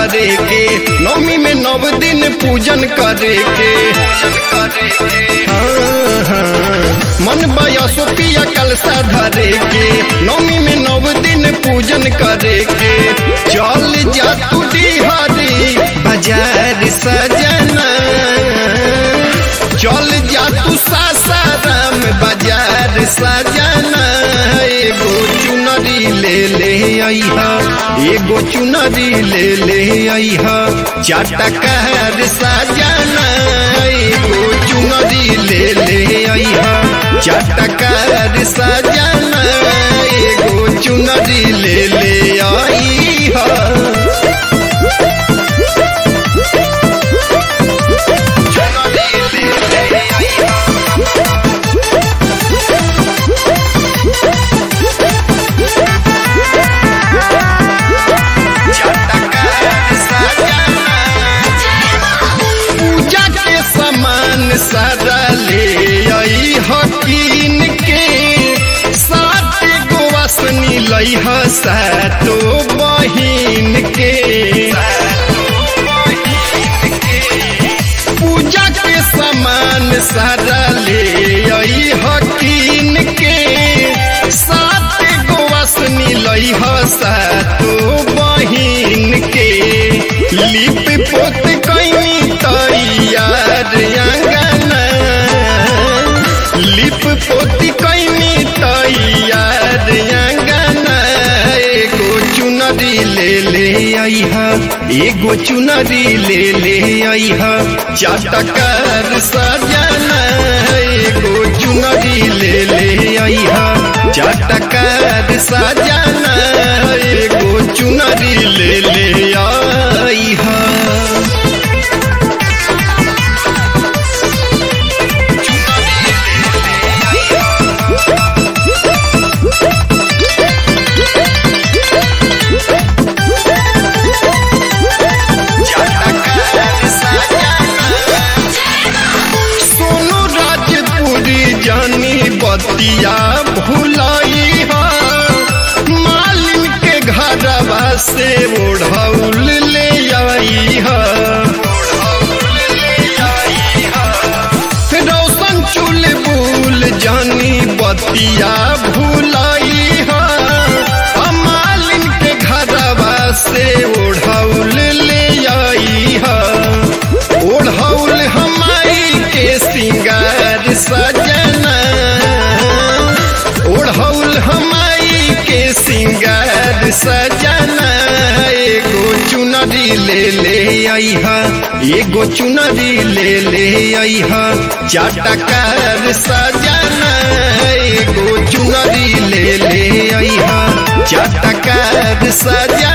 धरे के नवमी में नव दिन पूजन करे के हाँ, हाँ। मन बयसो पिया कलसा धरे के नवमी में नव दिन पूजन करे के चल जा तू डिहरी बाजार सजना चल जा तू सासाराम बाजार सजना एगो चुनरी ले ले अइहा एगो चुनरी ले ले अइहा चाटकार सजना एगो चुनरी ले ले अइहा चाटकार सजना एगो चुनरी ले ले अइहा पूजा के सामान सारा ले आई हकीन के सात गो असनी लई ह सातो बहिन के पूजा के सामान सारा ले आई हकीन के सात गो असनी लई ह सातो बहिन के लिप पोत कहीं तैयार अंगना लिप पोती कहीं तैयार अंगना एगो चुनरी ले ले अइहा एगो चुनरी ले ले अइहा चाटकर सजना एगो चुनरी ले ले अइहा चाटकर सजना एगो चुनरी ले ले अइहा सोनू राजपुरी जानी बतिया भुलाई हा मालिन के घरवा से ओढ़ौल ले आई हा रोशन चुल बुल जानी बतिया भुलाई हा मालिन के घरवा से ओढ़ौल ले आई हा ओढ़ौल हमारी के सिंगार सजना ओढ़ौल हमारी के सिंगार सजना एगो चुनरी ले ले अइहा एगो चुनरी ले ले अइहा चाटकार सजना एगो चुनरी ले ले अइहा चाटकार सजना